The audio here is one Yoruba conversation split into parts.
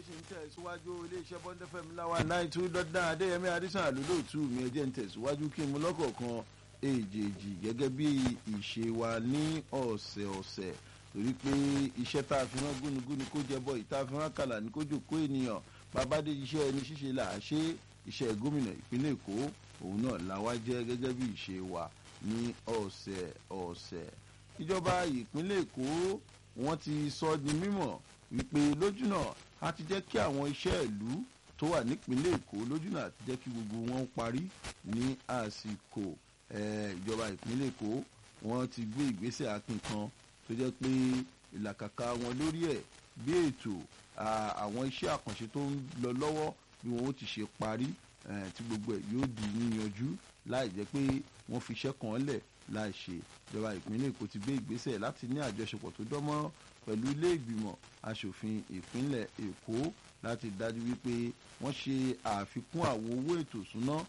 ṣe ń tẹ̀síwájú iléeṣẹ́ bond fm láwa náà two dot nine adéyẹmí adésàn àlólóòtú mi ẹjẹ́ ń tẹ̀síwájú kí n mú lọ́kọ̀ọ̀kan èjèèjì gẹ́gẹ́ bí ìṣe wa ní ọ̀sẹ̀ọ̀sẹ̀ torí pé iṣẹ́ tá a fi rán gúnugúni kó jẹ bọ́ ìta fi rán kàlà ní kó jòkó ènìyàn babádé iṣẹ́ ẹni ṣíṣe là á ṣe iṣẹ́ gómìnà ìpínlẹ̀ èkó òun náà làwa jẹ́ gẹ́gẹ́ bí ìṣe wa ní ọ̀sẹ̀ọ̀sẹ̀ ìjọba ìpínlẹ̀ èkó wọ́n ti sọ di mímọ̀ wípé lójúnà a ti jẹ́ kí àwọn iṣẹ́ ìlú tó wà nípínlẹ̀ èkó lójúnà àti jẹ́ kí gbogbo wọn parí ní àsìkò ìjọba ìpínlẹ̀ èkó wọ́n ti gbé ìgbésẹ̀ akin kan tó jẹ́ pé ìlàkàkà wọn lórí ẹ̀ bí ètò àwọn iṣẹ́ àkànṣe tó ń lọ lọ́wọ́ bí wọn ó ti ṣe parí tí gbogbo ẹ̀ yóò di yíyanjú láì jẹ́ pé wọ́n fi iṣẹ́ kan lẹ̀ láì ṣe ìjọba ìpínlẹ̀ èkó ti gbé ìgbésẹ̀ láti ní àjọṣepọ̀ tó dánmọ́ pẹ̀lú ilé ìgbìmọ̀ asòfin ìpínlẹ̀ èkó láti dájú wípé wọ́n ṣe àfikún àwọn owó ètò ìsúná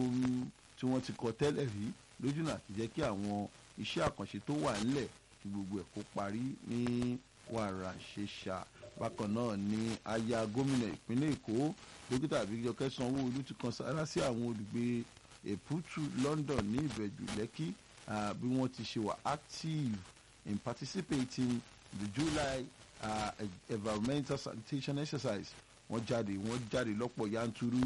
tí wọ́n ti kọ tẹ́lẹ̀ rí lójúnà àti jẹ́ kí àwọn iṣẹ́ àkànṣe tó wà ńlẹ̀ kí gbogbo ẹ̀ kó parí ní wàrà ṣẹṣà bákan náà ni aya gómìnà ìpínlẹ̀ èkó dókítà àbíjọkẹ́ sanwó-olu ti kan sára sí àwọn olùgbé èpútù london ní ìbẹ̀jù lẹ́kì bí wọ́n ti ṣe wà active in participating the july uh, environmental sanitation exercise wọ́n jáde wọ́n jáde lọ́pọ̀ yanturu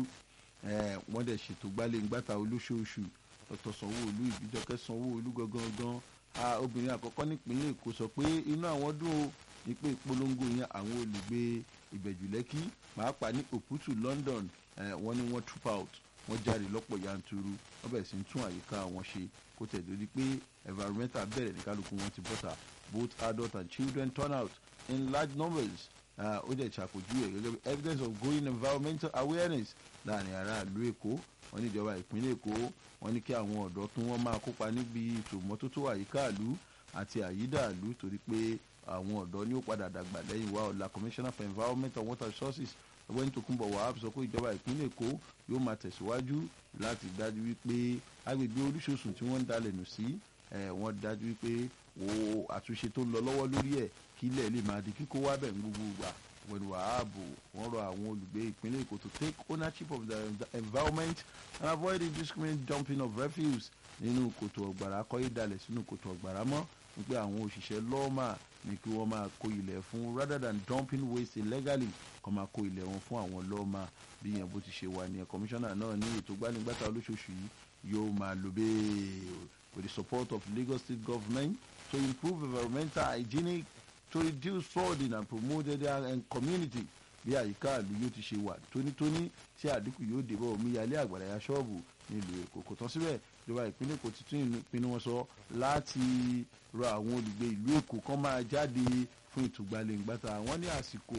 wọ́n dẹ̀ ṣètò gbálẹ̀-ngbàtà olóṣooṣù dr sanwó-olu ìbíjọkẹ́ sanwó-olu gangan obìnrin àkọ́kọ́ nípínlẹ̀ èkó sọ pé inú àwọn dùn ó ní pé ìpolongo yẹn àwọn olùgbé ìbẹ̀jù lẹ́kì pàápàá ní òpútù london wọ́n ní wọ́n troop out wọ́n jáde lọ́pọ̀ yanturu wọ́n bẹ̀rẹ̀ sí ń tún àyíká wọn ṣe kó tẹ̀ lórí pé environmental bẹ̀rẹ̀ ní kálukú wọn ti bọ́ta both adult and children turn out in large numbers ó dẹ̀ ṣàpèjúwe gẹ́gẹ́ bí evidence of growing environmental awareness láàrin aráàlú èkó wọ́n ní ìjọba ìpínlẹ̀ èkó wọ́n ní kí àwọn ọ̀dọ́ tún wọ́n máa kópa níbi ètò ìmọ́tótó àyíká ìlú àti àyídà ìlú torí pé àwọn ọ̀dọ́ ní ó padà dàgbà lẹ́yìn wa ọ̀la commissioner for environment and water resources ọgbẹ́ni Tókunbọ̀ Wahab sọ pé ìjọba ìpínlẹ̀ èkó yóò máa tẹ̀síwájú láti dájú wípé agbègbè oríṣiríṣi tí wọ́n ń dalẹ̀ nù sí wọ́n dájú wípé wo àtúnṣe tó ń lọ lọ́wọ́ lórí ẹ̀ kí ilẹ̀ lè máa di kíkó wá bẹ̀ ń gbogbo ìgbà ọgbẹ́ni Wahab wọ́n rọ àwọn olùgbé ìpínlẹ̀ èkó to take ownership of the environment and avoid indiscriminate dumping of refuse nínú kòtò ọ̀gbàrá kọ́ ìdalẹ̀ sínú kòtò ọ̀gbàrá mọ́ wípé àwọn òṣìṣẹ́ lọ́ọ̀mà ní kí wọ́n máa kó ilẹ̀ fún rather than dumping waste illegally kọ́ máa kó ilẹ̀ wọn fún àwọn lọ́ọ̀mà bí yẹn bó ti ṣe wà nìyẹn kọmíṣánná náà ní ètò gbanigbata olóṣooṣù yìí yóò máa lò bẹ́ẹ̀ with the support of Lagos state government to improve environmental hygienic to reduce flooding and promote their community bí àyíká ìlú yóò ti ṣe wà tónítóní tí àdínkù yóò dé bá omíyalé àgbàrá ya ṣọ́ọ̀bù nílùú èkó kò tán síbẹ̀ ìjọba ìpínlẹ̀ èkó ti tún ìpinnu wọn sọ láti rọ àwọn olùgbé ìlú èkó kan máa jáde fún ìtúgbalẹ̀ngbàtà wọn ní àsìkò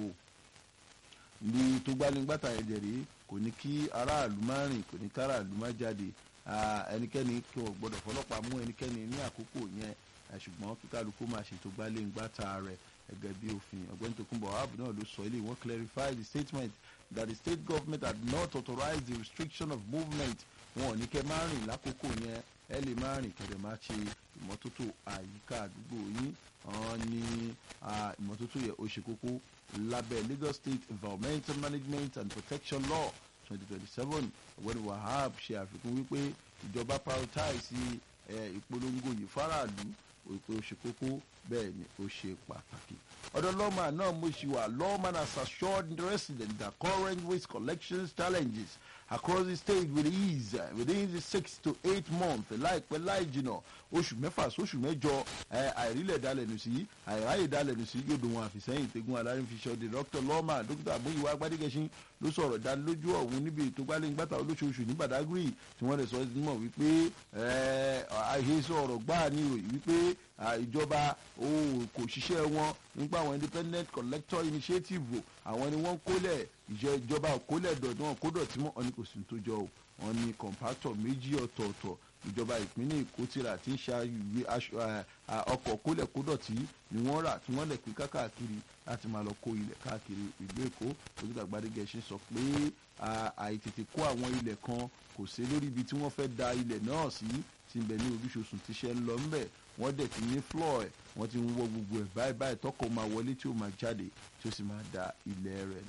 ní ìtúgbalẹ̀ngbàtà ẹ̀jẹ̀ rèé kò ní kí aráàlú má rìn kò ní kí aráàlú má jáde ẹnikẹ́ni kí wọ́n gbọ́dọ̀ fọlọ́pàá mú ẹnikẹ́ni ní àkókò yẹn ṣùgbọ́n kí kálukú máa ṣètò gbalẹ̀ngbàtà rẹ̀ gẹ́gẹ́ bí òfin ọ̀gbẹ́ni Tókunbọ̀ Wahab náà ló sọ ilé wọn clarify the statement that the state government had not authorized the restriction of movement wọn ò ní kẹ́ máa rìn lákòókò yẹn ẹ lè máa rìn kẹ́dẹ̀ máa ṣe ìmọ́tótó àyíká àdúgbò yín wọn ní ìmọ́tótó yẹ ó ṣe kókó lábẹ́ Lagos State Environmental Management and Protection Law twenty twenty seven ọ̀gbẹ́ni Wahab ṣe àfikún wípé ìjọba prioritize ìpolongo yìí fáráàlú òpè ó ṣe kókó bẹ́ẹ̀ ni ó ṣe pàtàkì. ọ̀dọ̀ lọ́mà náà mo ṣì wà lawman has assured residents that current waste collection challenges across the state will ease within the six to eight months láìpẹ́ láì jìnà oṣù mẹ́fà sóṣù mẹ́jọ àìrílẹ̀ dalẹ̀nù sí àìráyè dalẹ̀nù sí yóò dùn wọn àfìsẹ́yìn tẹ́gun alárinfiṣọ́ the doctor lawman dókítà àbúyíwá agbádégẹṣin ló sọ̀rọ̀ dánilójú ọ̀hún níbi ètò gbálẹ́ngbàtà olóṣooṣù ní badagry tí wọ́n rẹ̀ sọ mọ̀ wípé àìhésọ ọ̀rọ̀ gbáà ní ìròyìn wípé ìjọba kò ṣiṣẹ́ wọn nípa àwọn independent collector initiative àwọn ni wọ́n kólẹ̀ ìjọba kólẹ̀ dọ̀tí wọn kó dọ̀tí mọ́ ọ ní kò sí tó jọ o wọn ní compactor méjì ọ̀tọ̀ọ̀tọ̀ ìjọba ìpínlẹ̀ èkó tìrà tí ń ṣàyùwé ọkọ̀ kólẹ̀ kó dọ̀tí ni wọ́n rà tí wọ́n lẹ̀ pé káàkiri láti máa lọ kó ilẹ̀ káàkiri ìlú èkó dókítà gbadegẹṣin sọ pé àìtètè kó àwọn ilẹ̀ kan kò sí lórí ibi tí wọ́n fẹ́ da ilẹ̀ náà sí tí ń bẹ ní oríṣiríṣi tíṣẹ́ ń lọ ńbẹ̀ wọ́n dẹ̀ ti ní floor ẹ̀ wọ́n ti ń wọ gbogbo ẹ̀ báyìí báyìí tọkọ̀ máa wọlé tí ó máa jáde tí ó sì máa da ilẹ̀ rẹ̀ nù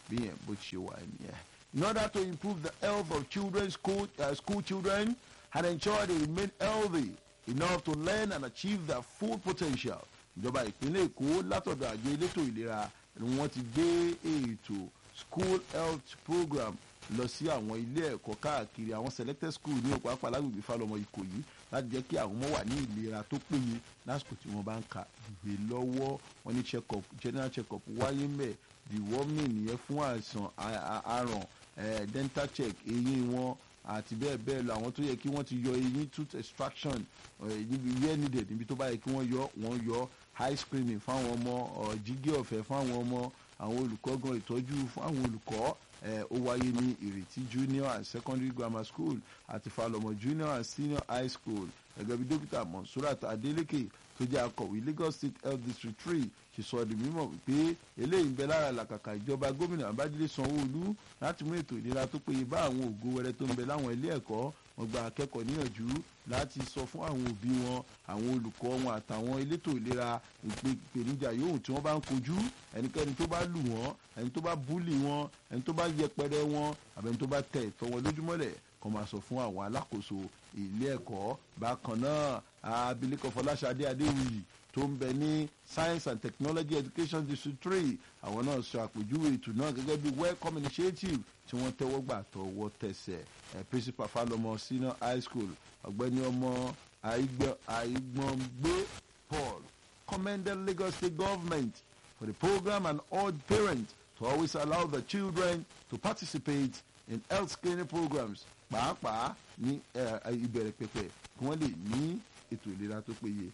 bí yẹn bó ti ṣe wà nìyẹn. in order to improve the health of children school, uh, school children and ensure they remain healthy enough to learn and achieve their full potential ìjọba ìpínlẹ̀ èkó látọ̀dọ̀ àjọ elétò ìlera ni wọ́n ti gbé ètò school health program lọ sí àwọn ilé ẹ̀kọ́ káàkiri àwọn selected school ní òpó apá alágbègbè falọmọ ìkòyí láti jẹ́ kí àwọn ọmọ wà ní ìlera tó péye lásìkò tí wọ́n bá ń ka ìwé lọ́wọ́ wọn ní check up general check up wáyé mẹ́ deworming nìyẹn fún àìsàn àrùn dental check eyín wọn àti bẹ́ẹ̀ bẹ́ẹ̀ lọ àwọn tó yẹ kí wọ́n ti yọ eyín tooth extraction níbi where needed níbi tó bá yẹ kí wọ́n yọ wọ́n yọ high screening fáwọn ọmọ jígé ọ̀fẹ́ fáwọn ọmọ àwọn olùkọ́ gan ìtọ́jú fún àwọn olùkọ́ ó wáyé ní ìrètí junior and secondary grammar school àti falọmọ junior and senior high school gẹ́gẹ́ bí dókítà monsurat adeleke tó jẹ́ akọ̀wé lagos state health district three ṣe sọ di mímọ̀ wípé eléyìí ń bẹ lára làkàkà ìjọba gómìnà abájídé sanwó-olú láti mú ètò ìlera tó péye bá àwọn ògo wẹrẹ tó ń bẹ láwọn ilé ẹ̀kọ́ wọn gba akẹ́kọ̀ọ́ níyànjú láti sọ fún àwọn òbí wọn àwọn olùkọ́ wọn àtàwọn elétò ìlera ìpèníjà yòówù tí wọ́n bá ń kojú ẹnikẹ́ni tó bá lù wọ́n ẹni tó bá búlì wọn ẹni tó bá yẹpẹrẹ wọn àbẹni tó bá tẹ ìtọ́ wọn lójúmọ́lẹ̀ kọ́ máa sọ fún àwọn alákòóso ilé ẹ̀kọ́ bákan náà abilékọ fọláṣadé adéwìyí tó ń bẹ ní science and technology education district three àwọn náà sọ àpèjúwe ètò náà gẹ́gẹ́ bí welcome initiative tí wọ́n tẹ́wọ́ gbà tọwọ́ tẹsẹ̀ ẹ̀ principal falọmọ senior high school ọ̀gbẹ́ni ọmọ àìgbọ̀ngbé paul commended lagos state government for the program and urged parents to always allow the children to participate in health screening programs pàápàá ní ìbẹ̀rẹ̀ pẹ̀pẹ̀ kí wọ́n lè ní ètò ìlera tó péye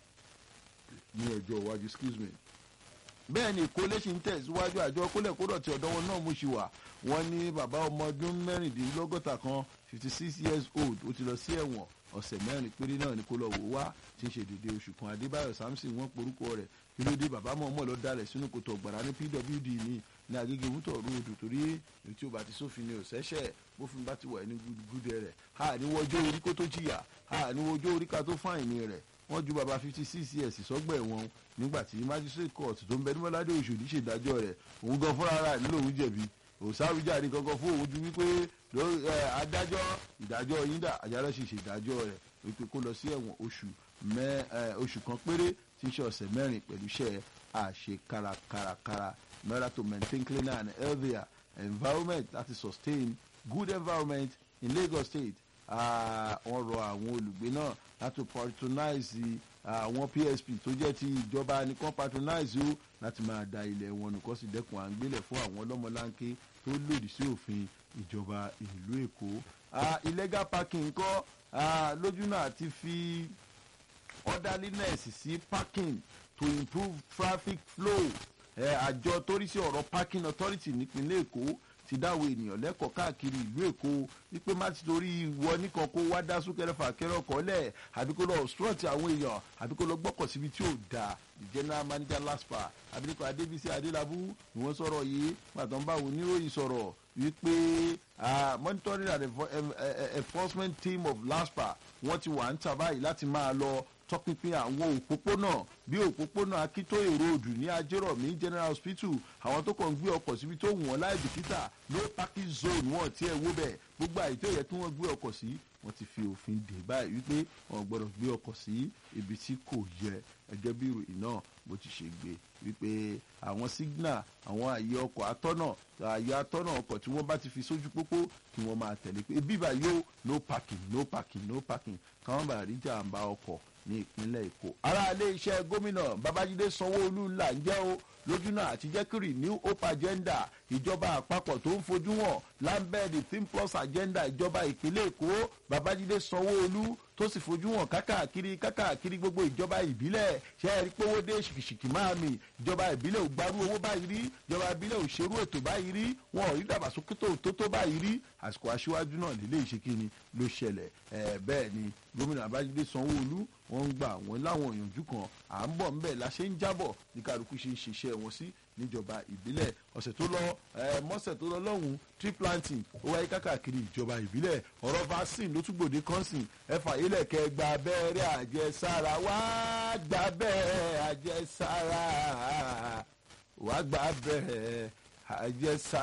ní ọjọ́ iwájú excuse me. bẹ́ẹ̀ ni ìkólé ṣì ń tẹ̀síwájú àjọ kólẹ̀kódọ̀ tí ọ̀dọ́ wọn náà mú ṣe wà wọ́n ní bàbá ọmọ ọdún mẹ́rìndínlọ́gọ́ta kan fifty six years old ó ti lọ sí ẹ̀wọ̀n ọ̀sẹ̀ mẹ́rin péré náà ni kó lọ wò wá tí ń ṣe dédé oṣù kan adébáyọ̀ samson wọ́n porúkọ rẹ̀ kí ló dé bàbá mọ̀ọ́mọ̀ lọ dalẹ̀ sínú kòtò ọ̀gbàrá ní pwd ní ní agége wútọ̀ ròdù torí èyí tí ó bá ti sófin ni òṣẹ́ṣẹ́ bófin bá ti wà ní gúdẹ rẹ̀ ha ní wọ́jọ́ orí kó tó jìyà ha ní wọ́jọ́ orí ká tó fáìní rẹ̀ wọ́n ju bàbá fifty six years sọ́gbà ẹ̀wọ̀n nígbà tí magistrate court tó ń bẹ ní mọ́ládé òṣòdì ṣèdájọ́ rẹ̀ òun gan fúnra rà nílò òun jẹ̀bi òsáwìjáde kankan fún òun ju wípé adájọ́ ìdájọ́ yín dà àjálọ́ sì ṣèdájọ́ rẹ̀ wípé kó lọ sí ẹ̀wọ̀n oṣù mẹ́ oṣù kan péré tí ń ṣe ọ̀sẹ̀ mẹ́rin pẹ̀lú iṣẹ́ àṣekárakárakára in order to maintain cleaner and healthier environment láti sustain good environment in lagos state wọ́n rọ àwọn olùgbé náà láti patronize àwọn psp tó jẹ́ ti ìjọba nìkan patronize ó láti máa da ilẹ̀ wọn nìkan sì dẹ́kun à ń gbélẹ̀ fún àwọn ọlọ́mọláńké tó lòdì sí òfin ìjọba ìlú èkó. illegal parking kọ́ lójú náà ti fi orderliness sí parking to improve traffic flow àjọ tó rí sí ọ̀rọ̀ parking authority nípínlẹ̀ èkó ti dáwọ ènìyàn lẹ́kọ̀ọ́ káàkiri ìlú èkó wípé má ti torí ìwọ nìkan kó wá dá súnkẹrẹ fàkẹrẹ ọkọ̀ lẹ̀ àbí kó lọ obstruct àwọn èèyàn àbí kó lọ gbọ́kọ̀ síbi tí ò dáa the general manager laspa abilékọ adébísí adélábù ni wọ́n sọ̀rọ̀ yìí pàtó ń bá àwọn oníròyìn sọ̀rọ̀ wípé monitoring and enforcement team of laspa wọ́n ti wà ń tà báyìí láti máa lọ tọpinpin àwọn òpópónà bí òpópónà akíntóyè ròdù ní ajérọ̀mí general hospital àwọn tó kàn ń gbé ọkọ̀ síbi tó wù wọ́n láì bìkítà no parking zone wọn tí ẹ wó bẹ́ẹ̀ gbogbo àyè tó yẹ kí wọ́n gbé ọkọ̀ sí wọ́n ti fi òfin dè báyìí wípé wọ́n gbọ́dọ̀ gbé ọkọ̀ sí ibi tí kò yẹ ẹgẹ́ bí ìròyìn náà bó ti ṣe gbé wípé àwọn signal àwọn àyè ọkọ̀ atọ́nà àyè atọ́nà ọkọ̀ tí wọ́n bá ti fi sójú pópó kí wọ́n máa tẹ̀lé pé bíbá yóò no parking no parking no parking káwọn bá rí jàǹbá ọkọ̀ ní ìpínlẹ̀ èkó. ara ilé iṣẹ́ gómìnà babájídé sanwó-olú ńlá ń jẹ́ o lójú náà àti jẹ́kìrì new hope agenda ìjọba àpapọ̀ tó ń fojú hàn lambed team plus agenda ìjọba ìpínlẹ̀ èkó babájídé sanwó-olú tó sì fojú hàn kákàkiri kákàkiri gbogbo ìjọba ìbílẹ̀ ṣe é rí pé owó dé ṣìkìṣìkì máa mi ìjọba ìbílẹ̀ ò gbarú owó báyìí rí ìjọba ìbílẹ̀ ò ṣerú ètò báyìí rí wọn ò rí dàgbàsókè tó tó tó báyìí rí àsìkò aṣíwájú náà nílé ìṣekíni ló ṣẹlẹ̀ ẹ̀ bẹ́ẹ̀ ni gómìnà babájídé sanwó-olú wọ́n ń gbà wọ́n láwọn òyìnjú kan à ń bọ̀ ńbẹ̀ la ṣe ń jábọ̀ ní kálukú ṣe ń ṣiṣẹ́ wọn sí níjọba ìbílẹ̀ ọ̀sẹ̀ tó lọ mọ́sẹ̀ tó lọ lọ́hùn tree planting ó wáyé kákàkiri ìjọba ìbílẹ̀ ọ̀rọ̀ vaccine ló tún gbòde kọ́nsìn ẹ̀fà ilẹ̀ kẹ́ gba abẹ́rẹ́ àjẹsára wá gba abẹ́rẹ́ àjẹsára wá gba abẹ́rẹ́ àjẹsára.